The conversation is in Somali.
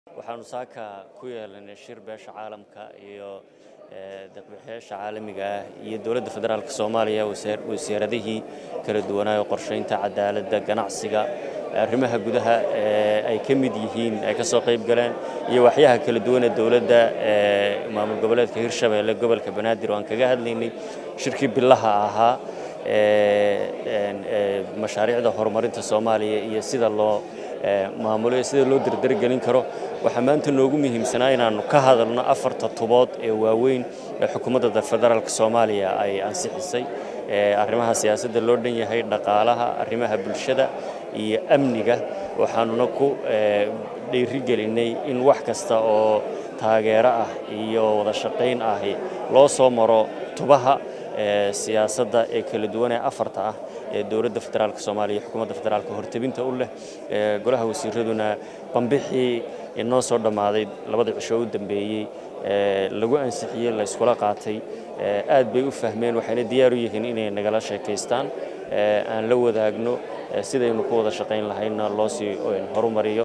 waxaanu saaka ku yeelanay shir beesha caalamka iyo deeqbixiyaasha caalamiga ah iyo dowladda federaalk soomaaliya wasiiradihii kala duwanaayo qorshaynta cadaaladda ganacsiga arrimaha gudaha ay ka mid yihiin ay ka soo qayb galeen iyo waxyaha kala duwan ee dowladda maamul goboleedka hirshabeelle gobolka banaadir oo aan kaga hadlaynay shirkii bilaha ahaa mashaariicda horumarinta soomaaliya iyo sida loo maamulo iyo sida loo dardargelin karo waxaa maanta noogu muhiimsanaa inaannu ka hadalno afarta tubood ee waaweyn ee xukuumadda federaalk soomaaliya ay ansixisay arrimaha siyaasadda loo dhan yahay dhaqaalaha arrimaha bulshada iyo amniga waxaanuna ku dhiirigelinay in wax kasta oo taageero ah iyo wada shaqayn ahi loo soo maro tubaha siyaasadda ee kala duwan ee afarta ah ee dowladda federaalk soomaaliya iyo xukuumadda federaalka hortebinta u leh golaha wasiiraduna bambixii inoo soo dhammaaday labada cisho u dambeeyey lagu ansixiyey la yskula qaatay aad bay u fahmeen waxayna diyaar u yihiin inay nagala sheekaystaan aan la wadaagno sidaynu ku wada shaqayn lahayna loo sii horumariyo